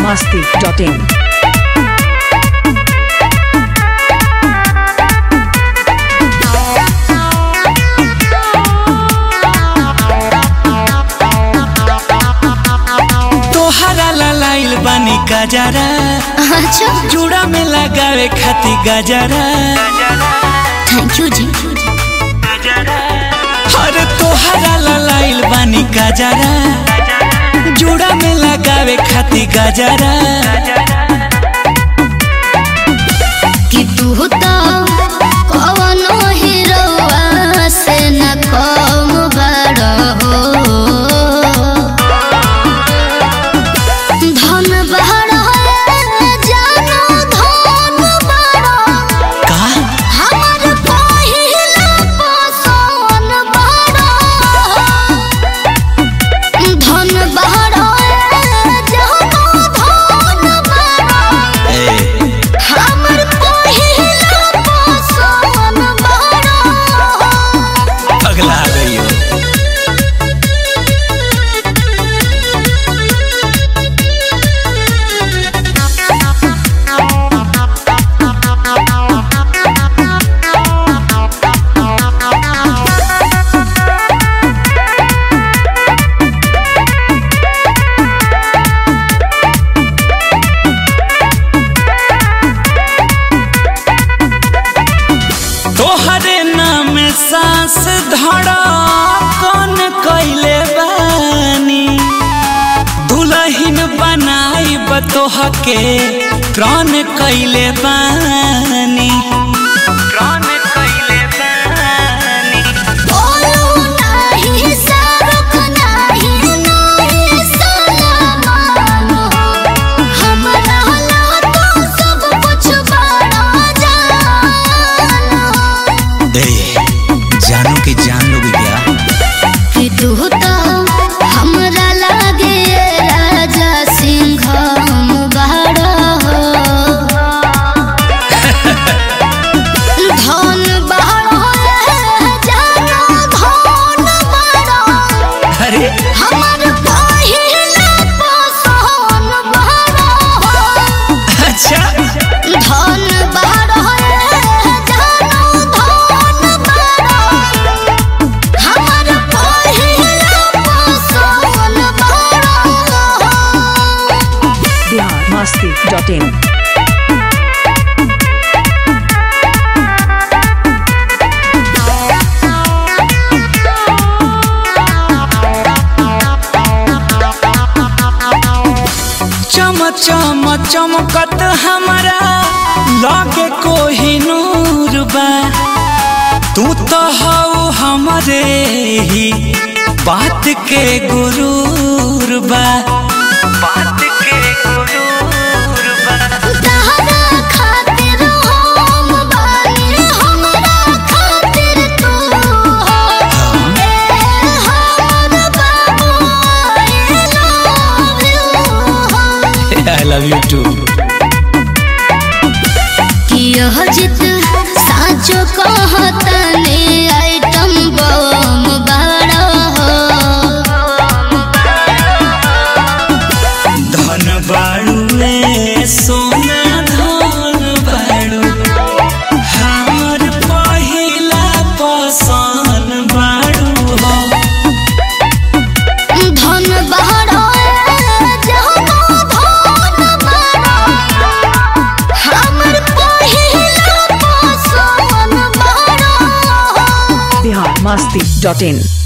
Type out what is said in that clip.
masti.in. तोहरा लाइल बानी गजरा अच्छा जुड़ा में लगावे खाती गजरा थैंक यू जी अरे तोहरा लाइल बानी गजरा जुड़ा में लगावे खाती गजरा कि तू तो कवनो हीरोआ से न कम बड़ हो धन बड़ जानो धन बड़ का हमर पहिला पसंद बड़ धन बड़ जानो धन बड़ ए, हमर पहिला पसंद बड़ पगला गई हो तोहरे नाम सांस धड़ा कौन कैले बानी दुलहिन बनाई बतोह के प्राण कैले बानी प्राण कैले बानी बोलू नाही सरुख नाही नाही सलामान हमरा ला तो सब कुछ बड़ा जान ए, जानो कि जान लोगे क्या कि तू तो हमरा लागे राजा सिंह बड़ा हो धन बड़ा जानो धन बड़ा अरे हमर पहिला पसंद बड़ा अच्छा धन बड़ा जानो धन बड़ा हमर पहिला पसंद बड़ा Bihar masti.in. चम चम चमकत हमारा लागे कोही नूर बा तू तो हऊ हमरे ही बात के गुरूर बा बात के गुरूर बा तहरा खातिर हम बानी हमरा खातिर तू हो ए हमर बाबू I love you I love you too कि यह जित साचो कहतने आइटम बम बड़ा हो धन बाड़ू रे सोना धन बाड़ू हमर पहिला पसंद बाड़ू हो धन बड़ा जानो धन बड़ा हमर पहिला पसंद बड़ा Bihar masti.in.